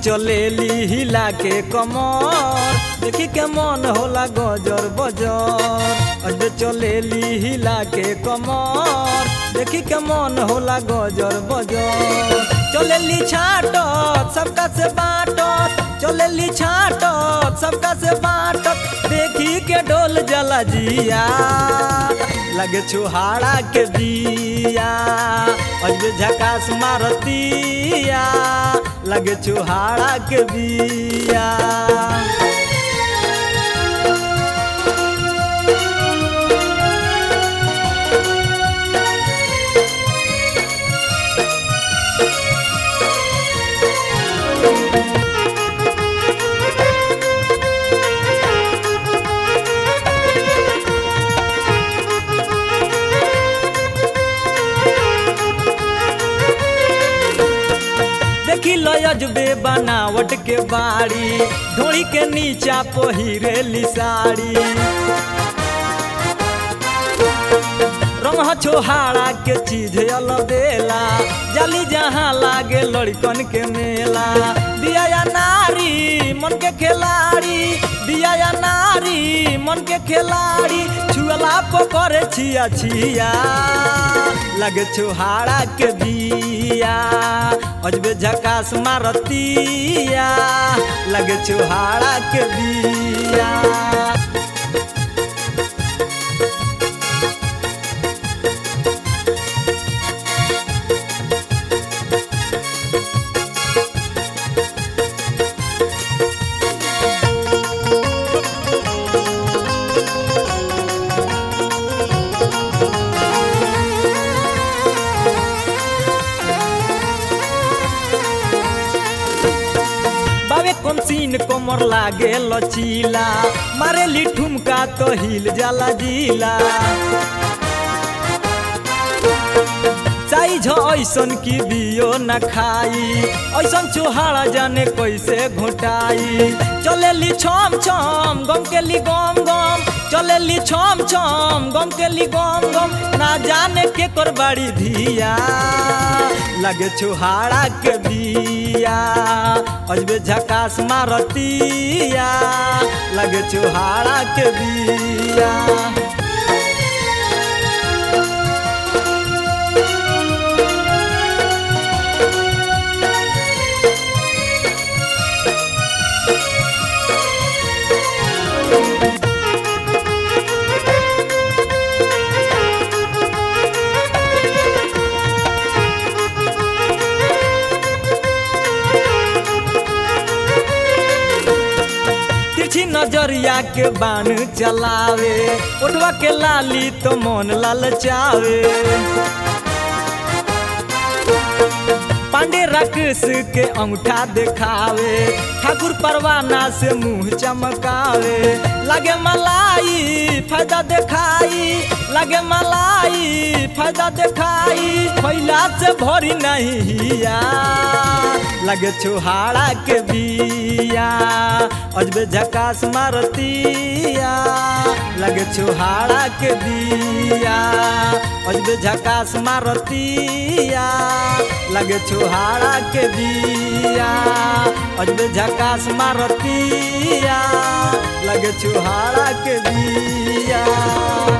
चलेली हिला के कमर देखी के मन होला गजर बजर अजबे चलेली हिला के कमर देखी के मन होला गजर बजर चलेली छाटत सबका से बाटत चलेली छाटत सबका से बाटत देखी के डोल जला जिया लगे छुहाड़ा के बिया अजबे झकास मारतिया लगे छुहाड़ा के बिया देखी लजबे बनावट के बाड़ी ढोड़ी के नीचा पहिरेली साड़ी रंग छोहाड़ा के चीज अलबेला जली जहाँ लागे लड़कन के मेला दिया या नारी मन के खिलाड़ी दिया या नारी मन के खिलाड़ी छुअला पकड़े छिया छिया लगे छुहाड़ा के बिया अजबे झकास मारतिया लगे छुहाड़ा के बिया बावे कौन सीन कोमर लागे लचीला मारे ली ठुमका तो हिल जाला जिला साइज ऐसन की बियो न खाई ऐसन चुहाड़ा जाने कैसे घोटाई चलेली छम छम गम के ली गम गम चलेली छम छम गम के ली गम गम ना जाने के कर बाड़ी धिया लगे छुहाड़ा के बिया अजबे झकास मारतिया लगे छुहाड़ा के बिया तिरछी नजरिया के बाण चलावे उठवा के लाली तो मन ललचावे पांडे राकेश के अंगूठा दिखावे ठाकुर परवाना से मुंह चमकावे लगे मलाई फायदा दिखाई लगे मलाई फायदा दिखाई फैला से भरी नहीं हिया लगे छुहाड़ा के बिया अजबे झकास मारतिया लगे छुहाड़ा के बिया अजबे झकास मारतिया लगे छुहाड़ा के बिया अजबे झकास मारतिया लगे छुहाड़ा के बिया